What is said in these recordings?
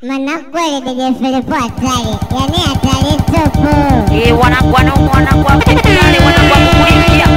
Manakweli DJ Filipo hatari, yani hatari tupu. Eh, wanangu wanaume wanangu wa Kisare wanangu wa kukulishia.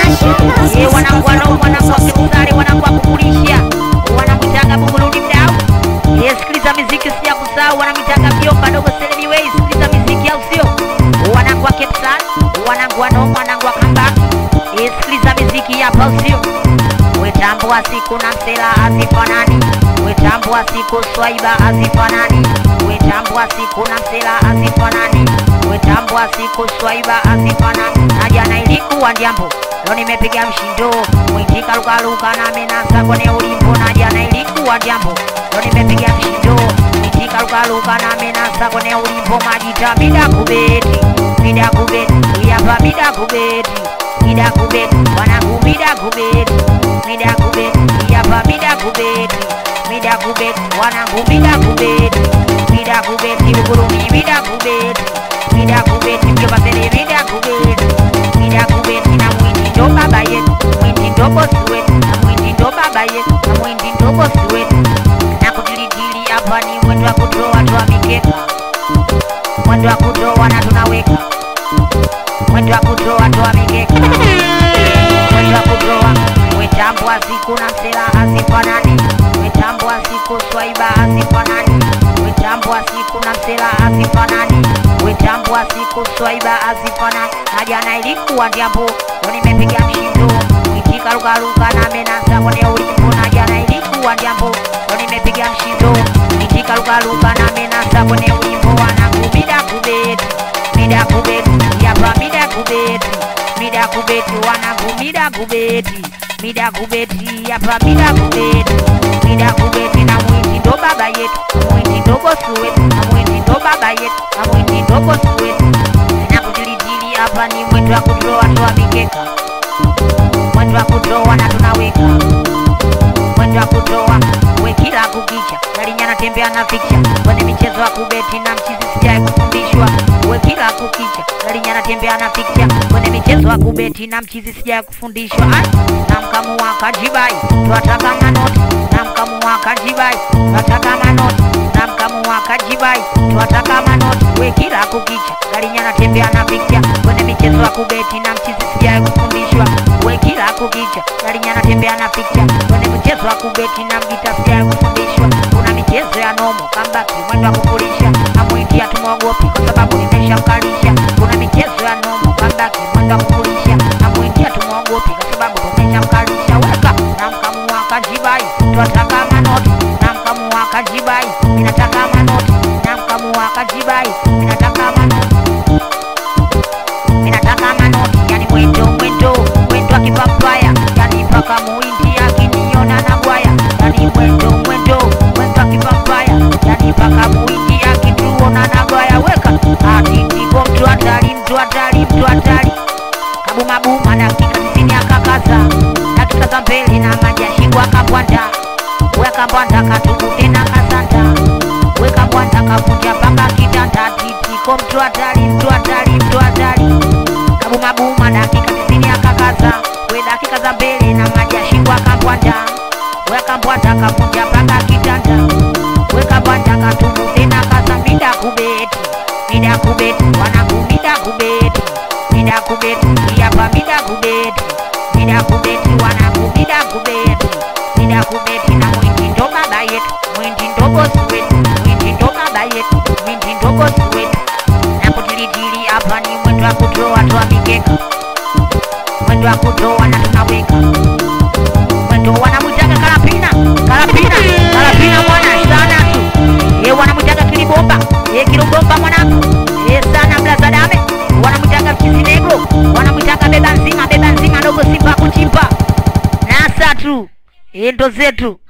Eh, wanangu wanaume wanangu wa Kisare wanangu wa kukulishia. Wanamwitaga Buguruni mdau. Eh, sikiliza miziki sija kusahau wanamwitaga Biomba dogo Selemi Way. Sikiliza miziki au sio? Wanangu wa Cape Town, wanangu wanaume wanangu wa Kambaki. Eh, sikiliza miziki hapa au sio? Wetambua siku na msela hazifanani, wetambua siku swaiba hazifanani, wetambua siku na msela hazifanani, wetambua siku swaiba hazifanani. Na jana ilikuwa ndiambo, leo nimepiga mshindo, mwitika lukaluka na menasa kwenye ulimbo. Na jana ilikuwa ndiambo, leo nimepiga mshindo, mwitika lukaluka na menasa kwenye ulimbo. Majita mida kubeti, mida kubeti, hapa mida kubeti, mida kubeti, wanangu mida kubeti mida kubeti hapa mida kubeti mida kubeti wanangu mida kubeti mida kubeti Buguruni mida kubeti mida kubeti Mjombatele mida kubeti mida kubeti na mwindi ndo baba yetu mwindi ndo bosi wetu na mwindi ndo baba yetu na mwindi ndo bosi wetu na kutilitili hapa ni mwendo wa kutoa toa mikeka mwendo wa kutoa na tunaweka mwendo wa kutoa toa mikeka mwendo wa kutoa wetambua siku na msela hazifanani wetambua siku swaiba hazifanani wetambua siku na msela hazifanani wetambua siku swaiba hazifanani na jana ilikuwa ndiambo leo nimepiga mshindo mwitika lukaluka na menasa kwenye ulimbo na jana ilikuwa ndiambo leo nimepiga mshindo mwitika lukaluka na menasa kwenye ulimbo wanangu mida kubeti mida kubeti yapa mida kubeti mida kubeti wanangu mida kubeti mida kubeti hapa mida kubeti mida kubeti na mwindi ndo baba yetu na mwindi ndo bosi wetu na mwindi ndo baba yetu na mwindi ndo bosi wetu na kutilitili hapa ni mwendo wa kutoa toa mikeka mwendo wa kutoa na tunaweka mwendo wa kutoa we kila kukicha galinyana tembea na ficha kwenye michezo ya kubeti na mchizi sijai kufundishwa we kila kukicha galinyana tembea na ficha kwenye michezo ya kubeti na mchizi sijai kufundishwa Ai, na mkamu wa kajibai twataka manoti na mkamu wa kajibai twataka manoti na mkamu wa kajibai twataka manoti we kila kukicha galinyana tembea na ficha kwenye michezo ya kubeti na mchizi sijai kufundishwa we kila kukicha galinyana tembea na ficha kwenye michezo ya kubeti na mgita sijai kufundishwa kuna michezo ya nomo kambaki mwendo wa kukulisha amwingia tumwogopi kwa sababu nimeshamkalisha kuna michezo ya nomo kambaki mwendo wa kukulisha amwingia tumwogopi kwa sababu tumeshamkalisha weka na mkamu wa kajibai twataka manoti na mkamu wa kajibai ninataka manoti na mkamu wa kajibai ninataka manoti ninataka manoti yani mwendo mwendo mwendo akipampaya yani mpaka muindi akiniona na gwaya yani mwendo mwendo mwendo akipampaya yani mpaka muindi akituona na gwaya weka atitiko mtu hatari mtu hatari mtu hatari kabumabuma dakika tisini akakaza dakika za mbele na maji ashingwa kabwanda weka mbwanda katubute na kasanda weka mbwanda kavunja mpaka kitanda titiko mtu hatari mtu hatari mtu hatari kabumabuma dakika tisini akakaza we dakika za mbele na maji ashingwa kabwanda weka mbwanda kavunja mpaka kitanda weka mbwanda katubute na kasa mida kubeti mida kubeti wanangu mida kubeti mida kubeti hapa mida kubeti mida kubeti wanangu mida kubeti mida kubeti na mwindi ndo baba yetu mwindi ndo bosi wetu mwindi ndo baba yetu mwindi ndo bosi wetu na kutilitili hapa ni mwendo wa kutoa toa mikeka mwendo wa kutoa na tunaweka mwendo wanamwitaga karapina karapina karapina mwana sana tu ye wanamwitaga kilibomba ye kilibomba mwanangu ye sana mlazadame wanamwitaga mchizinegro wanamwitaga beba nzima beba nzima dogo simba kuchimba nasa tu ye ndo zetu